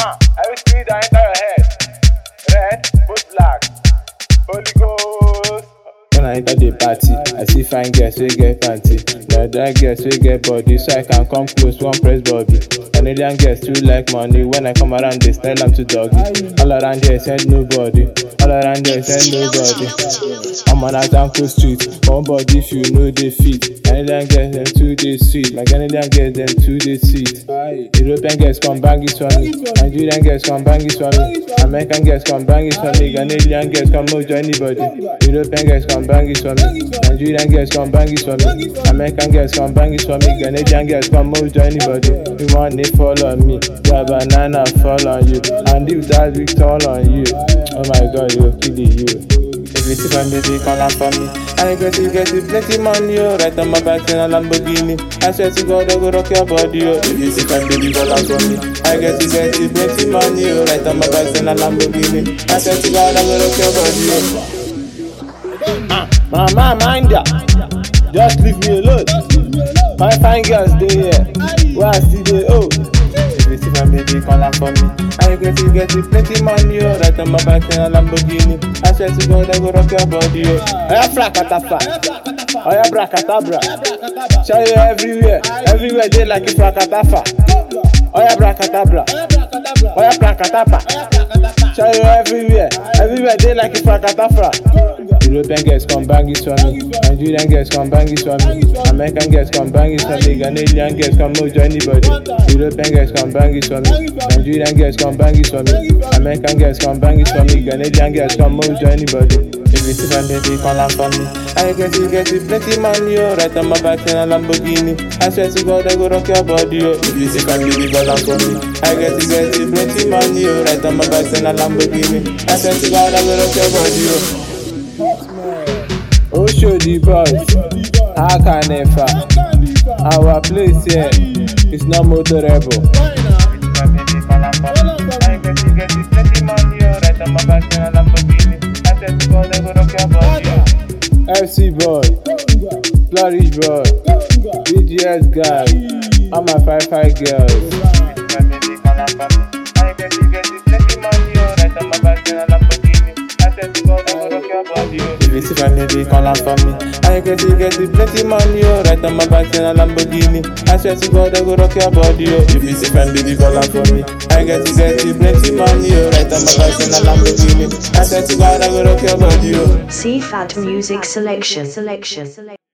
Uh, every spirit that enter your head. Red, both black. Holy Ghost. When I enter the party, I see fine girls wey get panty. Na that girls wey get body, so I can come close, one press body. Canadian girls too like money. When I come around, they style am to doggy. All around here, send nobody. All around here, send nobody. I'm on a Zanko street, one body if you know they fit. Canadian girls them too they sweet, my Canadian girls them too they sweet. European girls come bang it for me, Nigerian girls come bang it for me, American girls come bang it for me, Canadian girls come mojo anybody. European girls come bang it for me, Nigerian girls come bang it for me, American girls come bang it for me, Canadian girls come mojo anybody. You want it fall on me, yeah banana fall on you, and if that big fall on you, oh my god you will kill you. If you see my baby, call am for me. I get it, get it, plenty money, oh. Right on my back in a Lamborghini. I swear to God, I go rock your body, oh. If you see my baby, call am for me. I get it, get it, plenty money, oh. Right on my back in a Lamborghini. I swear to God, I go rock your body, oh. Ah, mama, mind ya. Just leave me alone. My fine girls, they here. Where I see they, oh. If you see my baby, call am for me. I get it, get it, plenty money, oh. Right on my back in a Lamborghini. I swear to God, I go rock your body, oh. Oya frakatafa, oya brakatabra. Show you everywhere, everywhere they like it frakatafa. Oya brakatabra, oya brakatapa. Show you everywhere, everywhere they like it frakatafra. European girls come bang it for me, Nigerian girls come bang it for me, American girls come bang it for me, Canadian girls come mojo anybody. European girls come bang it for me, Nigerian girls come bang it for me, American girls come bang it for me, Canadian girls come mojo anybody. If you see my baby, call am for me. I get it, get it, plenty money, oh. Right on my back in a Lamborghini. I swear to God, I go rock your body, oh. If you see my baby, call am for me. I get it, get it, plenty money, oh. Right on my back in a Lamborghini. I swear to God, I go rock your body, oh. Oh, show the boys. How can never? Our place here is not motorable. FC boy, Flourish boy, BGS guy, all my five five girls. If you see my baby, call am for me. I get it, get it, plenty money, oh. Right on my back in a Lamborghini. I swear to God, I go rock your body, oh. If you see my baby, call am for me. I get it, get it, plenty money, oh. Right on my back in a Lamborghini. I swear to God, I go rock your body, oh. C Fat Music Selection. Selection.